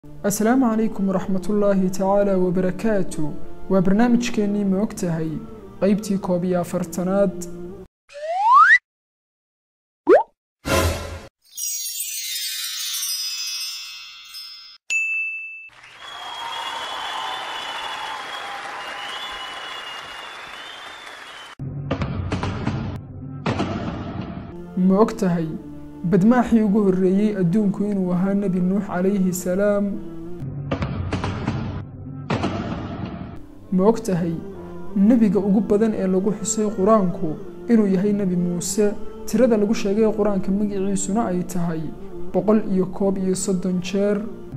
asalaamu calaykum waraxmatullaahi tacaala wabarakaatu waa barnaamijkeennii ma og tahay qaybtii koob iyo afartanaad ma og tahay badmaaxii ugu horreeyey adduunku inuu ahaa nebi nuux calayhi salaam ma og tahay nebiga ugu badan ee lagu xusay qur-aanku inuu yahay nebi muuse tirada lagu sheegay qur-aanka magiciisuna ay tahay boqol iyo koob iyo soddon jeer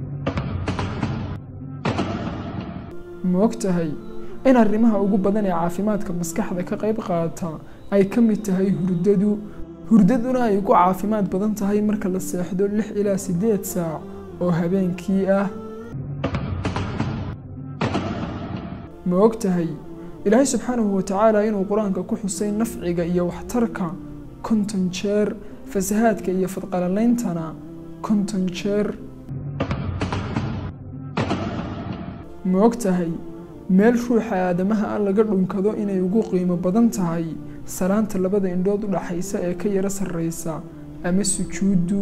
ma og tahay in arrimaha ugu badan ee caafimaadka maskaxda ka qayb qaata ay ka mid tahay hurdadu hurdaduna ay ugu caafimaad badan tahay marka la seexdo lix ilaa siddeed saac oo habeenkii ah ma og tahay ilaahay subxaanahu watacaala inuu qur-aanka ku xusay nafciga iyo waxtarka konton jeer fasahaadka iyo fadqalaleyntana konton jeer ma og tahay meel ruuxa aadamaha ah laga dhunkado inay ugu qiimo badan tahay salaanta labada indhood u dhaxaysa ee ka yaro sarreysa ama sujuuddu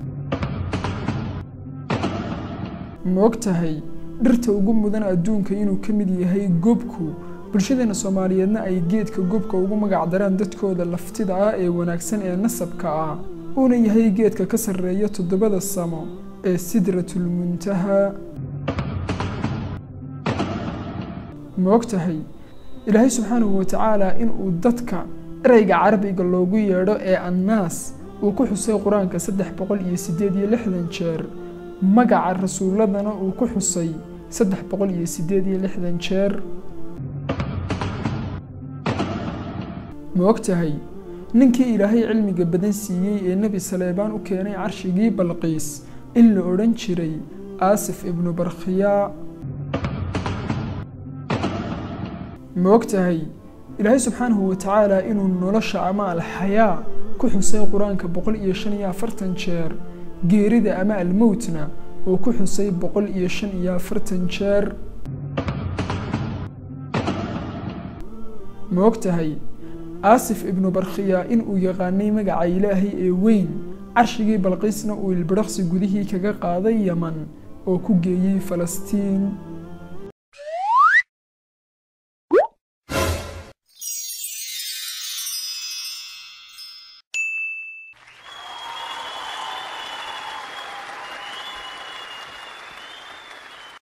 ma og tahay dhirta ugu mudan adduunka inuu ka mid yahay gobku bulshadeena soomaaliyeedna ay geedka gobka ugu magac daraan dadkooda laftida ah ee wanaagsan ee nasabka ah uuna yahay geedka ka sarreeya toddobada samo ee sidratulmuntaha ma og tahay ilaahay subxaanahu watacaala inuu dadka ereyga carabiga loogu yeedho ee annaas uu ku xusay qur-aanka saddex boqol iyo siddeed iyo lixdan jeer magaca rasuuladana uu ku xusay saddex boqol iyo siddeed iyo lixdan jeer ma og tahay ninkii ilaahay cilmiga badan siiyey ee nebi saleebaan u keenay carshigii balqiis in la odhan jiray aasif ibnu barkhiyaa ma og tahay ilaahay subxaanahu watacaala inuu nolosha ama alxayaa ku xusay qur-aanka boqol iyo shan iyo afartan jeer geerida ama almowtna uu ku xusay boqol iyo shan iyo afartan jeer ma og tahay aasif ibnu barkhiya inuu yaqaanay magaca ilaahay ee weyn carshigii balqiisna uu ilbidhaqsi gudihii kaga qaaday yaman oo ku geeyey falastiin